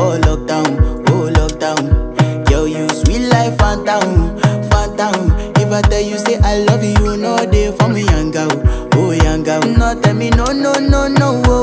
for lockdown, oh lockdown. Girl, you sweet life, phantom, phantom. If I tell you say I love you, you know they for me, young girl, oh young girl. No tell me no, no, no, no, oh